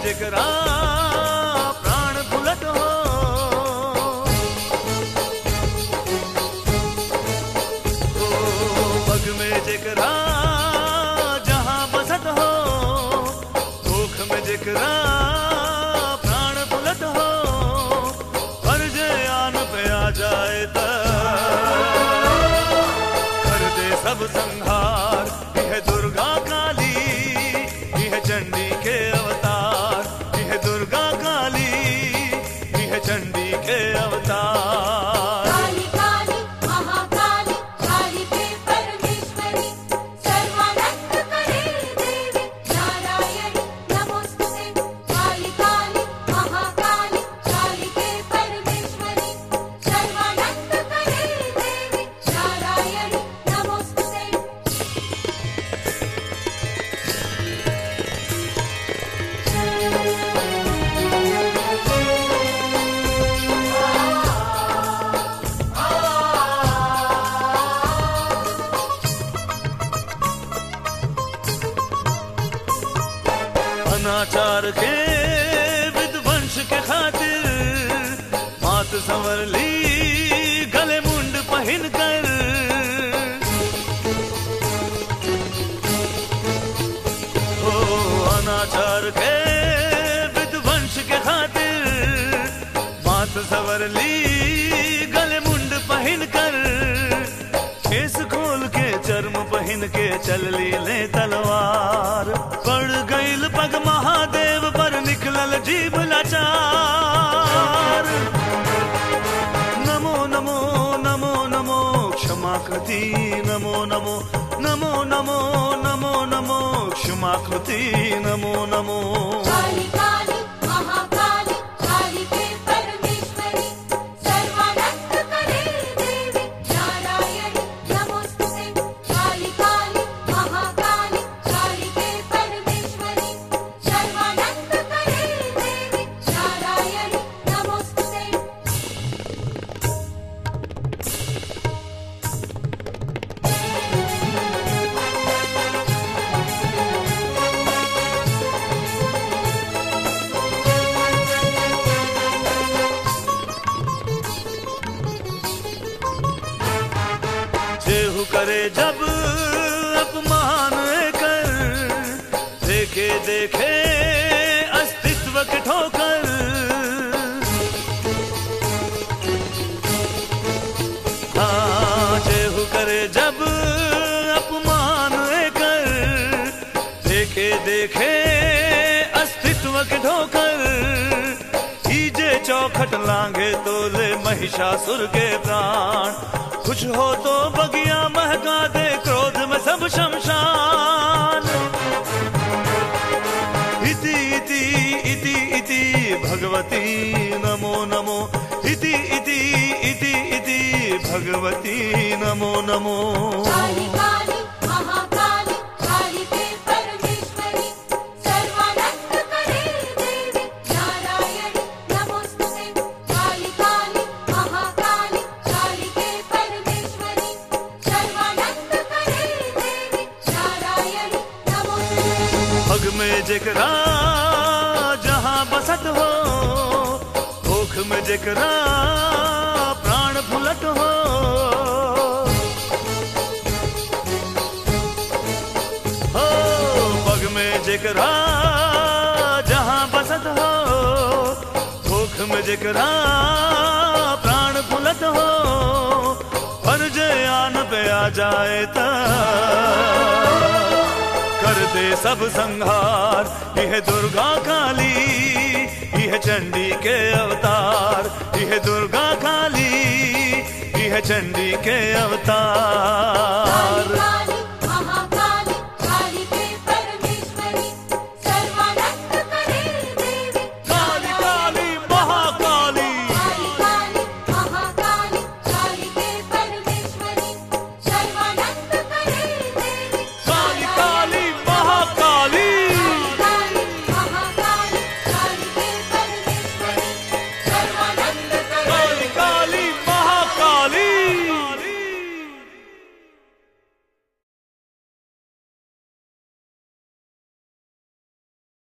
जेकरा प्राण फुलत हो ओ पग में जेकरा जहां बसत हो भूख में जेकरा प्राण फुलत हो पर जे आन पे आ जाए त कर दे सब संहार यह दुर्गा काली यह चंडी के अवतार यह दुर्गा काली यह चंडी के अवतार काली काली महाकाली काली के परमेश्वरी सर्वानंद करे देवी नारायणी नमोस्तुते काली काली महाकाली काली के परमेश्वरी सर्वानंद करे देवी नारायणी नमोस्तुते अनाचार के विध्वंस के खातिर मात संवर ली गले मुंड पहन कर ओ अनाचार के विध्वंस के खातिर मात संवर ली गले मुंड पहन कर केस खोल के चर्म पहन के चल ली ले तलवार पड़ गईल पग महादेव पर निकलल जीभ लाचार नमो नमो नमो नमो क्षमा कृति नमो नमो नमो नमो नमो नमो क्षमा कृति नमो नमो काली काली महाकाली काली के परमेश्वरी सर्वानंद करे देवी नारायणी नमोस्तुते काली काली महाकाली काली के परमेश्वरी सर्वानंद करे देवी नारायणी नमोस्तुते जेहू करे जब अपमान कर देखे देखे अस्तित्व के ठोकर हाँ जेहू करे जब अपमान कर देखे देखे अस्तित्व के ठोकर कीजे चौखट लांगे तो ले महिषासुर के प्राण कुछ हो तो बगिया महका दे क्रोध में सब शमशान इति इति इति इति भगवती नमो नमो इति इति इति इति भगवती नमो नमो काली काली महाकाली काली के परमेश्वरी सर्वानंद करे देवी नारायणी नमोस्तुते काली काली महाकाली काली के परमेश्वरी सर्वानंद करे देवी नारायणी नमोस्तुते पग में जेकरा जहां बसत हो भूख में जेकरा प्राण फुलत हो हो पग में जेकरा जहां बसत हो भूख में जेकरा प्राण फुलत हो पर जे आन पे आ जाए त कर दे सब संहार यह दुर्गा काली यह चंडी के अवतार यह दुर्गा काली यह चंडी के अवतार